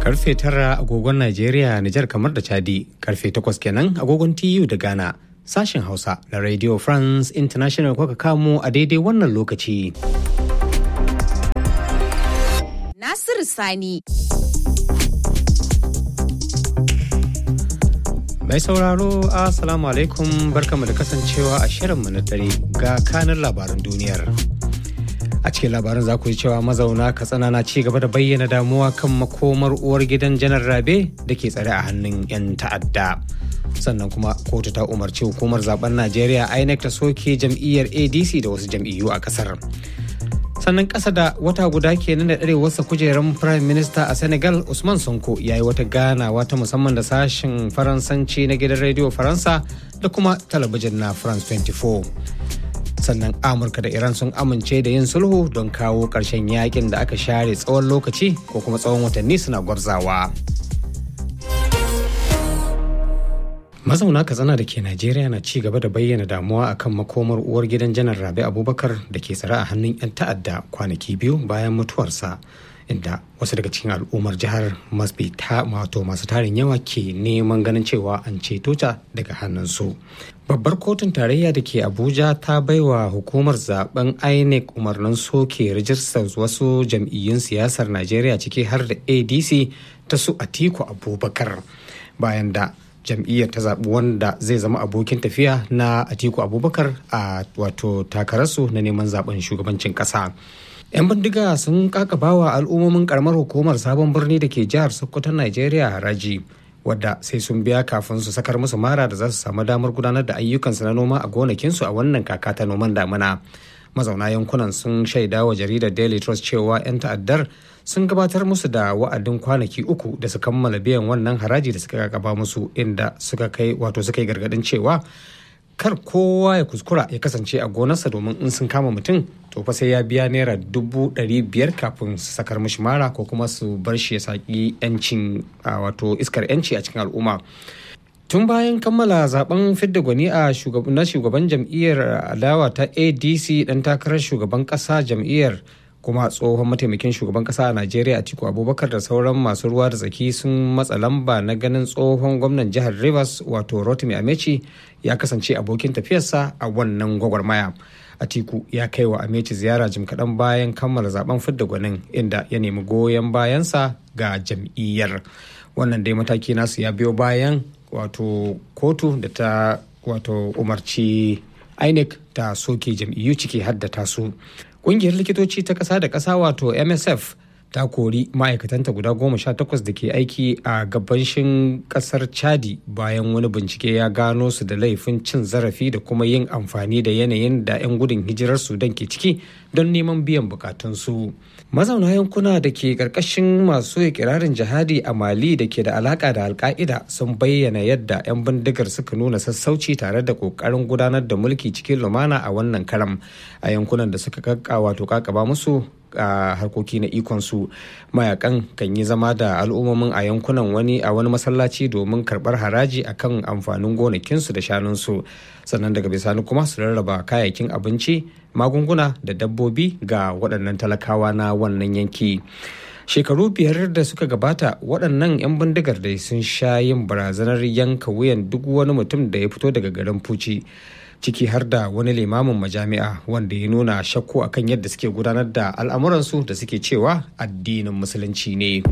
karfe tara agogon Najeriya, Nijar kamar da Chadi, karfe takwas kenan agogon TU da Ghana. Sashen Hausa na Radio France International kuka kamo a daidai wannan lokaci. Nasiru Sani. Mai sauraro, Assalamu alaikum barkamu da kasancewa a shirinmu na dare ga kanin labaran duniyar. a cikin labarin za ku ji cewa mazauna katsina na ci gaba da bayyana damuwa kan makomar uwar gidan janar rabe da ke tsare a hannun 'yan ta'adda sannan kuma kotu ta umarci hukumar zaben najeriya inec ta soke jam'iyyar adc da wasu jam'iyyu a kasar sannan kasa da wata guda kenan da ɗarewarsa kujerar prime minister a senegal usman sonko ya yi wata ganawa ta musamman da sashen faransanci na gidan rediyo faransa da kuma talabijin na france 24 sannan amurka da iran sun amince da yin sulhu don kawo ƙarshen yakin da aka share tsawon lokaci ko kuma tsawon watanni suna gwarzawa mazauna katsina da ke najeriya na ci gaba da bayyana damuwa akan makomar uwar gidan janar rabi abubakar da ke tsare a hannun 'yan ta'adda kwanaki biyu bayan mutuwarsa inda wasu daga cikin al'ummar jihar masbi ta wato masu tarin yawa ke neman ganin cewa an ceto ta daga hannunsu babbar kotun tarayya da ke abuja ta baiwa hukumar zaben inec umarnin soke rijistar wasu jam'iyyun siyasar najeriya ciki har da adc ta su atiku abubakar bayan da jam'iyyar ta zaɓi wanda zai zama abokin tafiya na atiku abubakar a wato takararsu na neman zaben shugabancin ƙasa 'yan bindiga sun kakabawa al'ummomin karamar hukumar sabon birni da ke jihar sokoton najeriya haraji wadda sai sun biya kafin su sakar musu mara da za su samu damar gudanar da ayyukansu na noma a gonakinsu a wannan kaka ta noman damina mazauna yankunan sun shaida wa jaridar daily trust cewa 'yan ta'addar sun gabatar musu da wa'adin kwanaki uku da su kammala biyan wannan haraji da suka kakaba musu inda suka kai wato suka yi gargadin cewa kar kowa ya kuskura ya kasance a gonarsa domin in sun kama mutum to fa sai ya biya naira dubu ɗari biyar kafin su sakar mishi mara ko kuma su bar shi ya saki yancin wato iskar yanci a cikin al'umma tun bayan kammala zaben fidda gwani a na shugaban jam'iyyar adawa ta adc dan takarar shugaban kasa jam'iyyar kuma tsohon mataimakin shugaban kasa a najeriya atiku abubakar da sauran masu ruwa da tsaki sun matsa lamba na ganin tsohon gwamnan jihar rivers wato rotimi amechi ya kasance abokin tafiyarsa a wannan gwagwarmaya atiku ya kai wa amechi ziyara jim kaɗan bayan kammala zaben fidda gwanin inda ya nemi goyon bayansa ga jam'iyyar wannan dai mataki nasu ya biyo bayan wato kotu da ta wato umarci inec ta soke jam'iyyu ciki haddata su Ƙungiyar likitoci ta ƙasa da ƙasa wato MSF ta kori ma'aikatanta guda goma sha takwas da ke aiki a gabashin ƙasar Chadi bayan wani bincike ya gano su da laifin cin zarafi da kuma yin amfani da yanayin da 'yan gudun hijirar Sudan ke ciki don neman biyan bukatunsu. Mazauna yankuna da ke ƙarƙashin masu ikirarin jihadi a Mali da ke da alaƙa da Alƙa'ida sun bayyana yadda 'yan bindigar suka nuna sassauci tare da ƙoƙarin gudanar da mulki cikin lumana a wannan karam a yankunan da suka kakka wato kakaba musu a harkoki na ikonsu mayakan kan yi zama da al'ummomin a yankunan wani a wani masallaci domin karbar haraji akan amfanin gonakinsu da shanunsu sannan daga bisani kuma su rarraba kayayyakin abinci magunguna da dabbobi ga waɗannan talakawa na wannan yanki shekaru biyar da suka gabata waɗannan 'yan bindigar da sun sha yin barazanar yanka wuyan duk wani mutum da ya fito daga garin fuci ciki har da wani limamin majami'a wanda ya nuna shakku akan yadda suke gudanar da al'amuransu da suke cewa addinin musulunci ne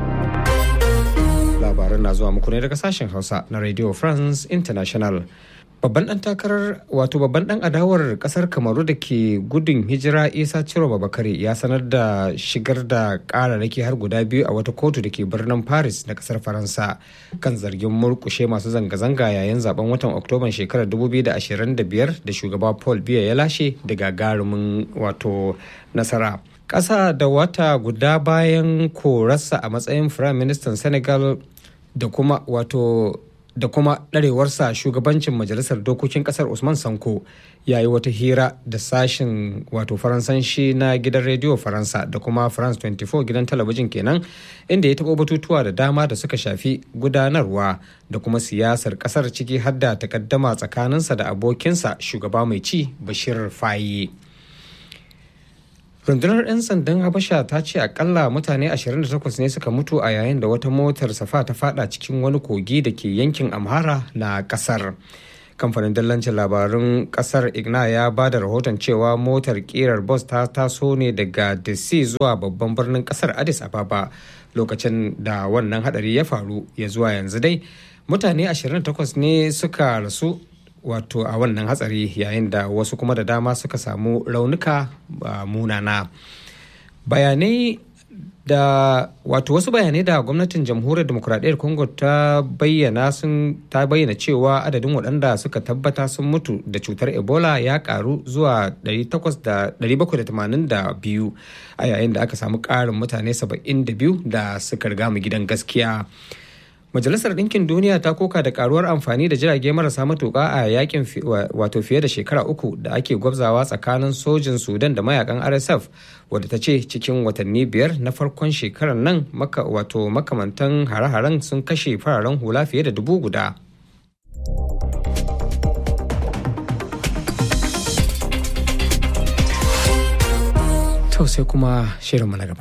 labaran na zuwa muku ne daga sashen hausa na radio france international babban dan takarar wato babban dan adawar kasar kamaru da ke gudun hijira isa ciro babakare ya sanar da shigar da kararraki har guda biyu a wata kotu da ke birnin paris na kasar faransa kan zargin murkushe masu zanga-zanga yayin zaben watan oktoban shekarar 2025 da shugaba paul biya ya lashe da gagarumin wato nasara ƙasa da wata guda bayan korarsa a matsayin firayim ministan senegal da kuma wato da kuma ɗarewarsa shugabancin majalisar dokokin ƙasar usman sanko ya yi wata hira da sashen wato faransanshi na gidan rediyo faransa da kuma france 24 gidan talabijin kenan inda ya taɓo batutuwa da dama da suka shafi gudanarwa da kuma siyasar ƙasar ciki har da takaddama tsakaninsa da abokinsa shugaba mai ci bashir faye rundunar 'yan sandan habasha ta ce akalla mutane 28 ne suka mutu a yayin da wata motar safa ta fada cikin wani kogi da ke yankin amhara na kasar kamfanin dallancin labarun kasar igna ya ba da rahoton cewa motar kirar bus ta taso ne daga dc zuwa babban birnin kasar addis ababa lokacin da wannan hadari ya faru ya zuwa yanzu dai mutane 28 ne suka rasu wato a wannan hatsari yayin da wasu kuma da dama suka samu raunuka munana bayanai da wato wasu bayanai da gwamnatin jamhuriyar demokuraɗiyyar congo ta bayyana sun ta bayyana cewa adadin waɗanda suka tabbata sun mutu da cutar ebola ya karu zuwa 782 a yayin da aka samu ƙarin mutane 72 da suka riga mu gidan gaskiya Majalisar Ɗinkin Duniya ta koka da karuwar amfani da jirage marasa matuƙa a yakin wato fiye da shekara uku da ake gwabzawa tsakanin sojin Sudan da mayakan RSF wadda ta ce cikin watanni biyar na farkon shekarar nan maka wato makamantan hare-haren sun kashe fararen hula fiye da dubu guda. To sai kuma shirinmu na gaba.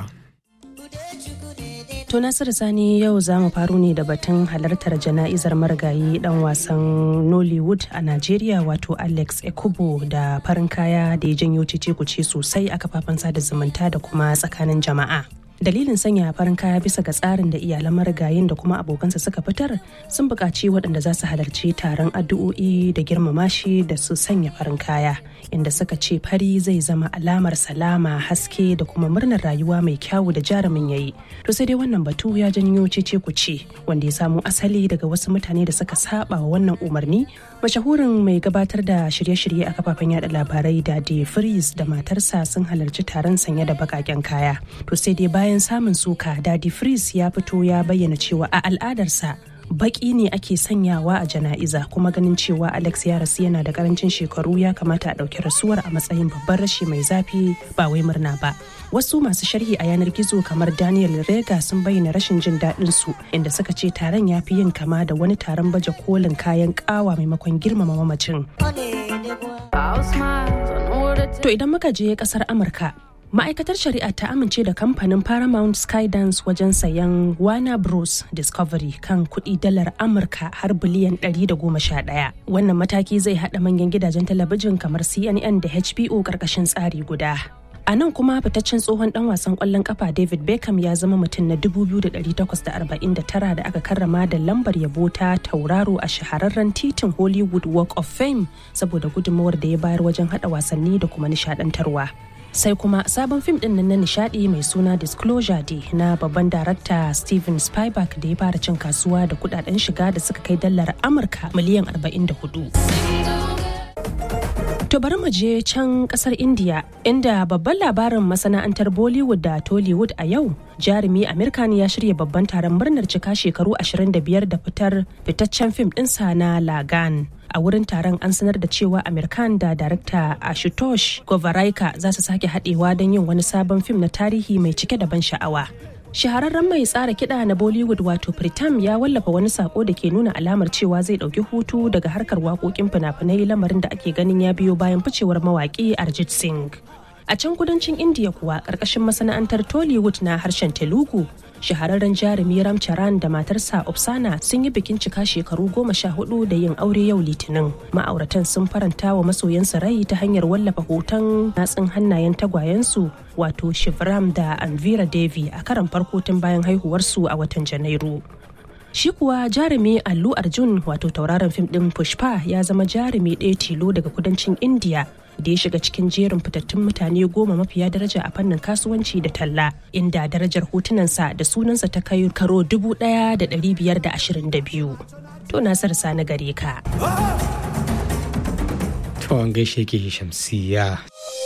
To Nasiru Sani yau za mu faru ne da batun halartar jana'izar marigayi dan wasan Nollywood a Najeriya wato Alex Ekubo da farin kaya da ya janyo cece kuce sosai a kafafen sada zumunta da kuma tsakanin jama'a. Dalilin sanya farin kaya bisa ga tsarin da iyalan marigayin da kuma abokansa suka fitar sun buƙaci waɗanda za su halarci taron addu'o'i da girmama shi da su sanya farin kaya inda suka ce fari zai zama alamar salama haske da kuma murnar rayuwa mai kyawu da jarumin yayi to sai dai wannan batu ya janyo cece kuce wanda ya samo asali daga wasu mutane da suka saba wa wannan umarni mashahurin mai gabatar da shirye-shirye a kafafen yada labarai da de Freeze da matarsa sun halarci taron sanye da bakaken kaya to sai dai bayan samun suka dadi Freeze ya fito ya bayyana cewa a al'adarsa baki ne ake sanyawa a jana'iza kuma ganin cewa alex ya rasu yana da karancin shekaru ya kamata a ɗauki rasuwar a matsayin babban rashi mai zafi ba wai murna ba wasu masu sharhi a yanar gizo kamar daniel rega sun bayyana rashin jin daɗin su inda suka ce taron ya fi yin kama da wani taron baje kolin kayan kawa maimakon girmama mamacin to idan muka je kasar amurka ma'aikatar shari'a ta amince da kamfanin paramount skydance wajen sayan warner bros discovery kan kuɗi dalar amurka har biliyan 111 wannan mataki zai haɗa manyan gidajen talabijin kamar cnn da hbo ƙarƙashin tsari guda a nan kuma fitaccen tsohon dan wasan kwallon kafa david beckham ya zama mutum na 2,849 da aka karrama da lambar yabo ta tauraro a shahararren titin hollywood walk of fame saboda gudunmawar da ya bayar wajen hada wasanni da kuma nishadantarwa sai kuma sabon fim din na nishadi mai suna disclosure day na babban darakta steven spielberg da ya fara cin kasuwa da kudaden shiga da suka kai dalar amurka miliyan 44 To bari mu je can kasar India inda babban labarin masana'antar Bollywood da Tollywood a yau jarumi Amerika ne ya shirya babban taron murnar cika shekaru 25 da fitar fitaccen fim ɗinsa na Lagan. A wurin taron an sanar da cewa Amerikan da darakta Ashutosh Govaraika za su sake haɗewa don yin wani sabon fim na tarihi mai cike da ban sha'awa. shahararren mai tsara kiɗa na bollywood wato pritam ya wallafa wani sako da ke nuna alamar cewa zai ɗauki hutu daga harkar waƙoƙin fina-finai lamarin da ake ganin ya biyo bayan ficewar mawaƙi arjit singh a can kudancin indiya kuwa ƙarƙashin masana'antar tollywood na harshen telugu shahararren jarumi ramcharan da matarsa Opsana sun yi bikin cika shekaru goma sha hudu da yin aure yau litinin ma'auratan sun faranta wa masoyansu rai ta hanyar wallafa hoton natsin hannayen tagwayensu wato shivram da anvira devi a karan farko tun bayan haihuwarsu a watan janairu shi kuwa jarumi allu arjun wato tauraron fim din pushpa ya zama jarumi ɗaya tilo daga kudancin india da ya shiga cikin jerin fitattun mutane goma mafiya daraja a fannin kasuwanci da talla inda darajar hotunansa da sunansa ta kai karo dubu ɗaya da ɗari biyar da ashirin da biyu to nasar sani gare ka to an gaishe ke shamsiya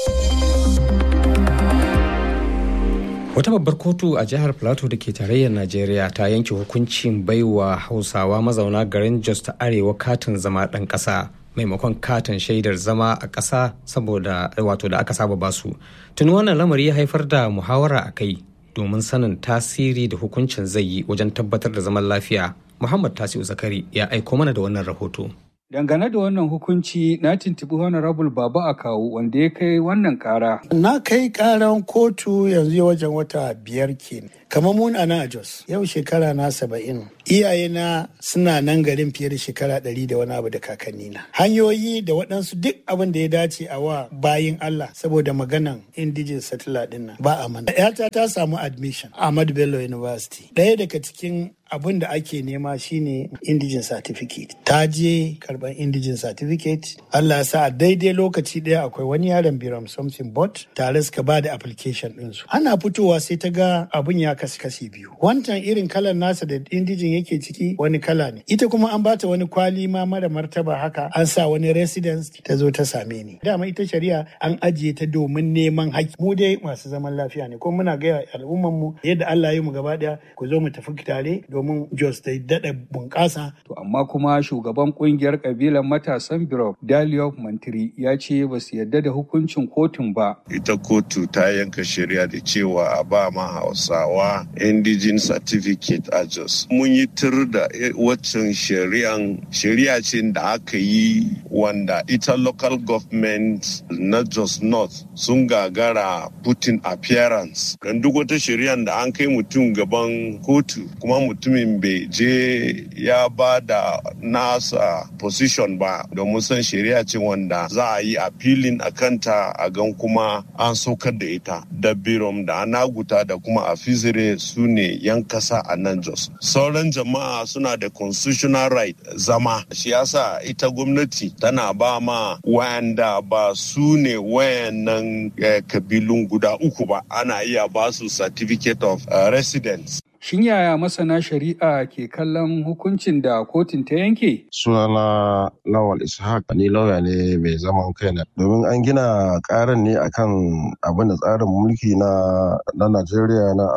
wata babbar kotu a jihar plateau da ke tarayyar najeriya ta yanke hukuncin baiwa hausawa mazauna garin jos ta arewa katin zama ɗan ƙasa maimakon katin shaidar zama a ƙasa saboda wato da aka saba basu tuni wannan lamari ya haifar da muhawara a kai domin sanin tasiri da hukuncin zai yi wajen tabbatar da zaman lafiya muhammad tasiu zakari ya aiko mana da wannan rahoto Dangane da wannan hukunci na tuntuɓi Honorable Baba Akawu wanda ya kai wannan kara. Na kai karan kotu yanzu wajen wata biyar kenan. Kamar mun a nan a Jos, yau shekara na saba'in. Iyayena suna nan garin fiye da shekara ɗari da wani abu da kakannina. Hanyoyi da waɗansu duk abin da ya dace a wa bayin Allah saboda maganan indigenous settler ɗin nan ba a mana. Yata ta samu admission Ahmad Bello University. Ɗaya daga cikin abin da ake nema shine indigen certificate ta je karban indigen certificate Allah ya sa a daidai lokaci ɗaya akwai wani yaron biram something bot tare suka ba da application ɗinsu ana fitowa sai ta ga abin ya kasu kasi biyu wancan irin kalan nasa da indigen yake ciki wani kala ne ita kuma an bata wani kwali ma mara martaba haka an sa wani residence ta zo ta same ni dama ita shari'a an ajiye ta domin neman haƙƙi mu dai masu zaman lafiya ne kuma muna gaya al'umman mu yadda Allah ya yi mu gaba ɗaya ku zo mu tafi tare domin Jos ta daɗa bunƙasa. To amma kuma shugaban kungiyar kabilan matasan Biro Dalio Mantiri ya ce ba su yarda da hukuncin kotun ba. Ita kotu ta yanka shari'a da cewa a ba ma Hausawa indigene certificate a Jos. Mun yi tur da waccan shari'an shari'a ce da aka yi wanda ita local government na Jos North sun gagara putin appearance. Don duk wata shari'an da an kai mutum gaban kotu kuma mutumin bai je ya ba da nasa position ba domin san shari'a ce wanda za a yi appealing a kanta a gan kuma an saukar da ita da birom da anaguta da kuma a fizire su ne yan kasa a nan jos sauran jama'a suna da constitutional right zama shi yasa ita gwamnati tana ba ma wayanda ba su ne wayannan kabilun guda uku ba ana iya ba su certificate of residence Shin yaya masana shari'a ke kallon hukuncin da kotun ta yanke? Sunana Lawal Ishaq ni lauya ne mai zaman kaina. Domin an gina karan ne akan abin da tsarin mulki na na Najeriya na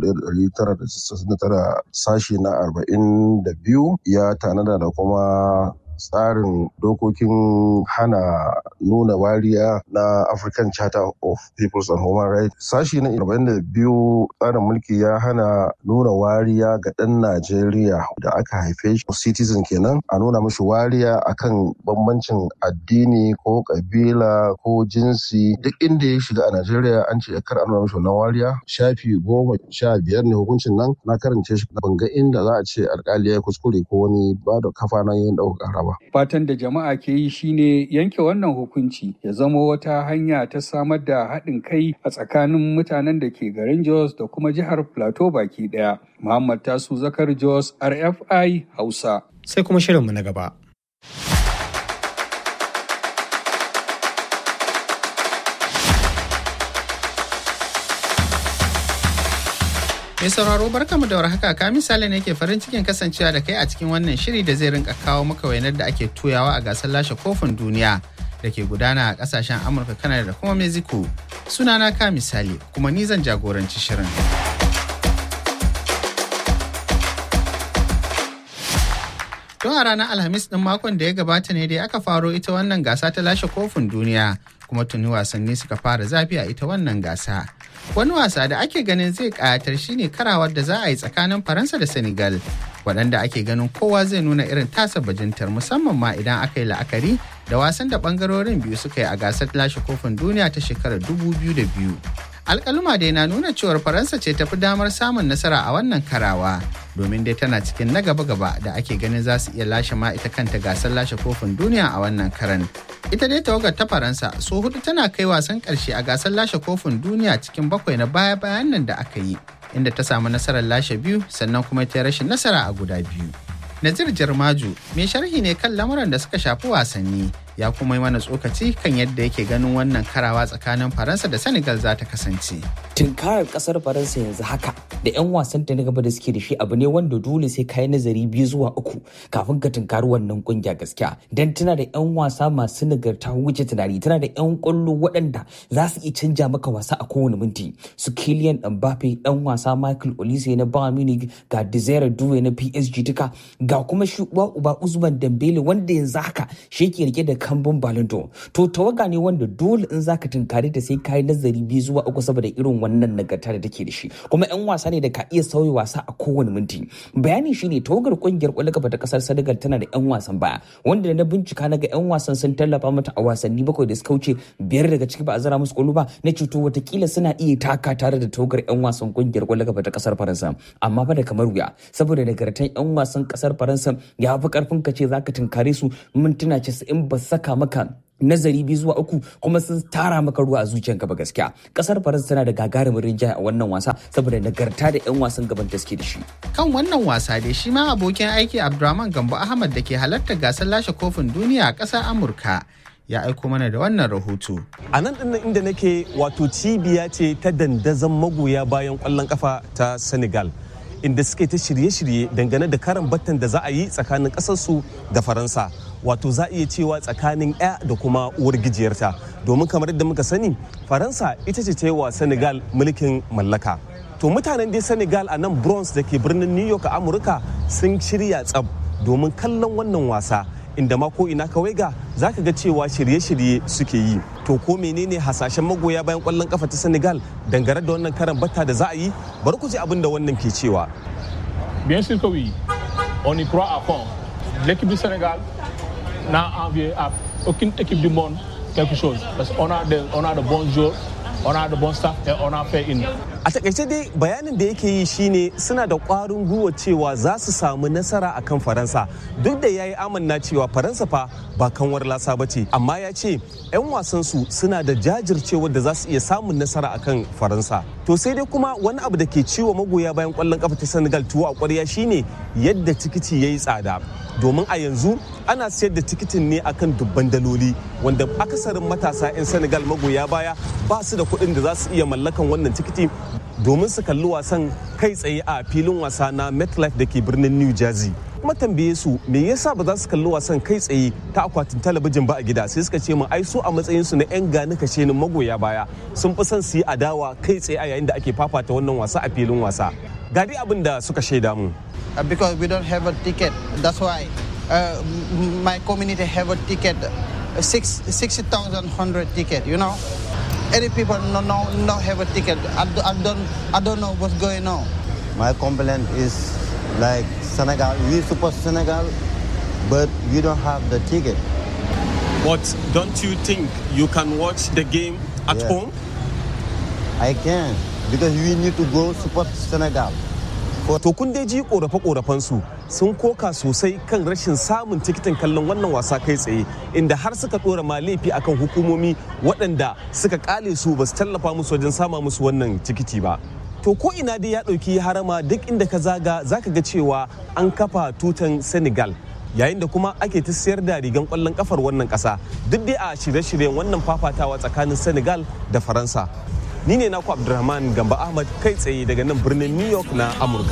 1999 sashi na 42 ya tanada da kuma tsarin dokokin hana nuna wariya na African Charter of Peoples and Human Rights. Sashi na 42 tsarin mulki ya hana nuna wariya ga ɗan Najeriya da aka haife shi citizen kenan a nuna mashi wariya akan bambancin addini ko kabila ko jinsi duk inda ya shiga a Najeriya an ce kar a nuna mashi wannan wariya shafi goma sha biyar ne hukuncin nan na karance shi ban ga inda za a ce alkali ya kuskure ko wani ba da kafa na yin ɗaukar ƙara ba. Fatan da jama'a ke yi shine yanke wannan hukunci ya zama wata hanya ta samar da haɗin kai a tsakanin mutanen da ke garin Jos da kuma jihar Plateau baki ɗaya. Muhammad Tasu Zakar Jos RFI Hausa. Sai kuma shirinmu na gaba. Mai sauraro barkamu da warhaka ka misali ne ke farin cikin kasancewa da kai a cikin wannan shiri da zai rinka kawo maka wainar da ake tuyawa a gasar lashe kofin duniya da ke gudana a kasashen Amurka, Kanada da kuma Mexico. Sunana ka misali kuma ni zan jagoranci shirin. Tun a ranar Alhamis ɗin makon da ya gabata ne dai aka faro ita wannan gasa ta lashe kofin duniya kuma tuni wasanni suka fara zafi a ita wannan gasa. Wani wasa da ake ganin zai ƙayatar shine karawar da za a yi tsakanin Faransa da Senegal, waɗanda ake ganin kowa zai nuna irin tasa bajintar musamman ma idan aka yi la'akari da wasan da ɓangarorin biyu suka yi a gasar lashe kofin duniya ta shekarar 2002. alkaluma dai na nuna cewar faransa ce tafi damar samun nasara a wannan karawa domin dai tana cikin na gaba-gaba da ake ganin za su iya lashe ma ita kanta gasar lashe kofin duniya a wannan karan ita dai tawagar ta faransa so hudu tana kai wasan karshe a gasar lashe kofin duniya cikin bakwai na baya-bayan nan da aka yi inda ta samu nasarar lashe biyu sannan kuma ta rashin nasara a guda biyu Nazir Jarmaju mai sharhi ne kan lamuran da suka shafi wasanni ya kuma yi mana tsokaci kan yadda yake ganin wannan karawa tsakanin Faransa da Senegal za ta kasance. Tunkarar kasar Faransa yanzu haka da 'yan wasan ta na gaba da suke da shi abu ne wanda dole sai kayi nazari biyu zuwa uku kafin ka tunkari wannan kungiya gaskiya. Dan tana da 'yan wasa masu nagarta wuce tunani tana da 'yan kwallo waɗanda za su iya canja maka wasa a kowane minti. Su Kylian Mbappe dan wasa Michael Olise na Bayern Munich ga Desire Doué na PSG duka ga kuma shi uba Usman Dembele wanda yanzu haka shi ke rike da kambun balindo to tawaga ne wanda dole in zaka tunkari da sai kayi nazari biyu zuwa uku saboda irin wannan nagarta da take da shi kuma yan wasa ne da ka iya sauya wasa a kowane minti bayani shine tawagar kungiyar kwallon kafa ta kasar Senegal tana da yan wasan baya wanda da na bincika naga yan wasan sun tallafa mata a wasanni bakwai da suka wuce biyar daga ciki ba a zara musu kwallo ba na cuto watakila suna iya taka tare da tawagar yan wasan kungiyar kwallon kafa ta kasar Faransa amma fa da kamar wuya saboda nagartan yan wasan kasar Faransa ya fi karfin ka ce zaka tunkare su mintuna 90 ba saka maka nazari biyu zuwa uku kuma sun tara maka ruwa a zuciyanka ba gaskiya kasar faransa tana da gagarumin rinjaye a wannan wasa saboda nagarta da yan wasan gaban da suke da shi kan wannan wasa dai shi ma abokin aiki abdurrahman gambo ahmad da ke halartar gasar lashe kofin duniya a ƙasar amurka ya aiko mana da wannan rahoto a nan dinnan inda nake wato cibiya ce ta dandazon magoya bayan kwallon kafa ta senegal inda suke ta shirye-shirye dangane da karan battan da za a yi tsakanin kasarsu da faransa wato za a iya cewa tsakanin ya da kuma uwar gijiyarta domin kamar yadda muka sani faransa ita ce ta yi wa senegal mulkin mallaka to mutanen dai senegal a nan bronx da ke birnin new york a amurka sun shirya tsab domin kallon wannan wasa inda ma ko ina kawai ga za ka ga cewa shirye-shirye suke yi to ko menene hasashen magoya bayan kwallon kafa ta senegal dangane da wannan karan batta da za a yi bari ku ji abin da wannan ke cewa bien sûr que oui on y croit à fond l'équipe du sénégal n'a envié à aucune équipe du monde quelque chose parce qu'on a de, on a de bons joueurs on a de bons staff et on a fait une a takaice dai bayanin da yake yi shine suna da kwarin gwiwa cewa za su samu nasara akan faransa duk da ya yi amanna cewa faransa fa ba kanwar lasa ba ce amma ya ce 'yan wasansu suna da jajircewa da za su iya samun nasara akan faransa to sai dai kuma wani abu da ke ciwo magoya bayan kwallon kafa ta senegal tuwo a kwarya shine yadda tikiti ya yi tsada domin a yanzu ana sayar da tikitin ne akan dubban daloli wanda akasarin matasa 'yan senegal magoya baya ba su da kuɗin da za su iya mallakan wannan tikiti domin su kalli wasan kai tsaye a filin wasa na metlife da ke birnin new jersey kuma tambaye su me yasa ba za su kalli wasan kai tsaye ta akwatin talabijin ba a gida sai suka ce mu ai su a matsayin su na yan gani kashe ni magoya baya sun fi son su yi adawa kai tsaye a yayin da ake fafata wannan wasa a filin wasa ga dai abin da suka shaida mu because we don't have a ticket that's why uh, my community have a ticket six, 60,100 ticket you know any people no, no, no have a ticket I, I, don't, I don't know what's going on my complaint is like Senegal we support Senegal but we don't have the ticket but don't you think you can watch the game at Yeah. home I can because we need to go support Senegal To kun dai ji korafe su sun koka sosai kan rashin samun tikitin kallon wannan wasa kai tsaye inda har suka dora ma laifi akan hukumomi waɗanda suka kale su ba su tallafa musu wajen sama musu wannan tikiti ba. To ko ina dai ya ɗauki harama duk inda ka zaga zaka ga cewa an kafa tutan Senegal yayin da kuma ake ta siyar da rigan kwallon kafar wannan ƙasa duk dai a shirye-shiryen wannan fafatawa tsakanin Senegal da Faransa. Ni ne naku Abdulrahman Gamba Ahmad kai tsaye daga nan birnin New York na Amurka.